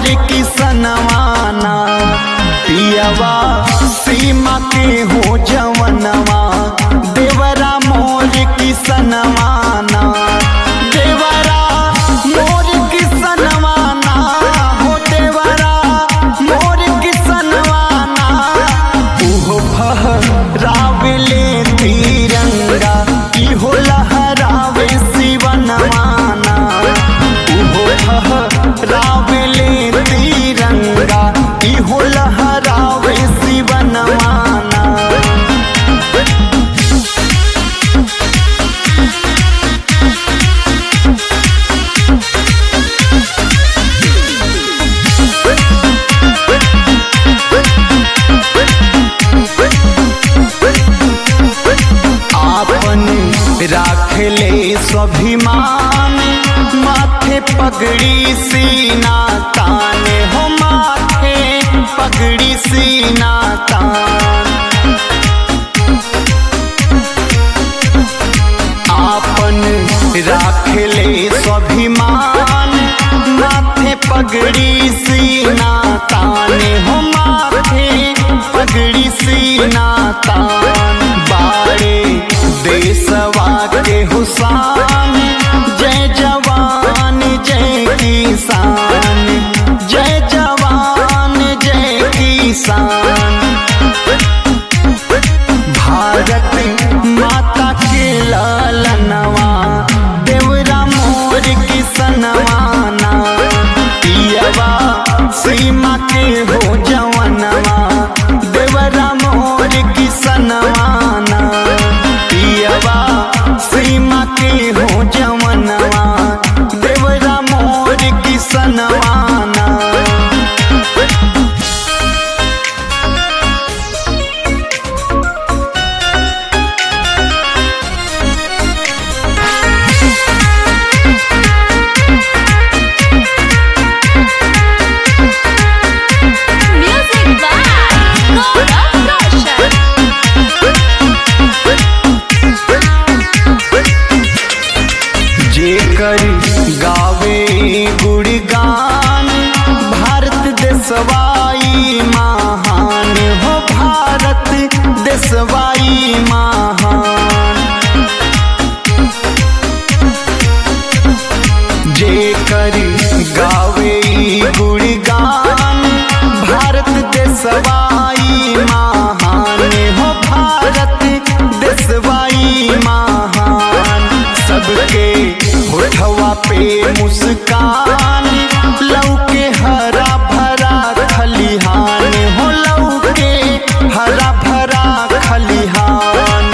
किसनवाना पियवा सीमा के हो जवनवा देवरा मोर किसनवाना देवरा मोर किसनवाना हो देवरा मोर किसनवाना उहो फहरावले तिरंगा इहो लहरावे शिवनवाना उहो फहरावले तिरंगा इहो लहरावे शिवनवाना आपन राखले स्वाभिमान माथे पगड़ी सीना तान हो माथे पगड़ी सीना तान आपन राखले स्वाभिमान माथे पगड़ी सीना तान हो माथे पगड़ी सीना तान बाड़े देशवा के हुसान जय जवान जय किसान जय जवान जय किसान भारत माता के लालनवा देवरा मोर किसनवाना पियवा सीमा के हो जवनवा देवरा मोर किसनवाना पियवा सीमा के हो जवनवा देवरा मोर किसनवाना Music by Gaurav Roshan. जेकर गावे गुणगान भारत देशवाई महान हो भारत देशवाई महान जेकर गावे गुणगान भारत देशवाई महान हो भारत देशवाई महान सबके होठवा पे मुस्कान लौके हरा भरा खलिहान हो लौके हरा भरा खलिहान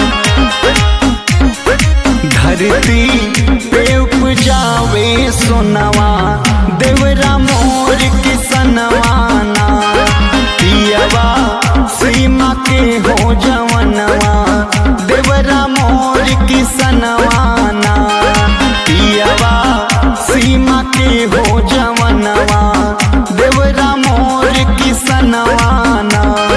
धरती पे उपजावे सोनवा देवरा मोर किसनवाना पियवा सीमा के हो जवनवा देवरा मोर किसनवाना पियवा सीमा के हो जवनवा देवरा मोर किसनवाना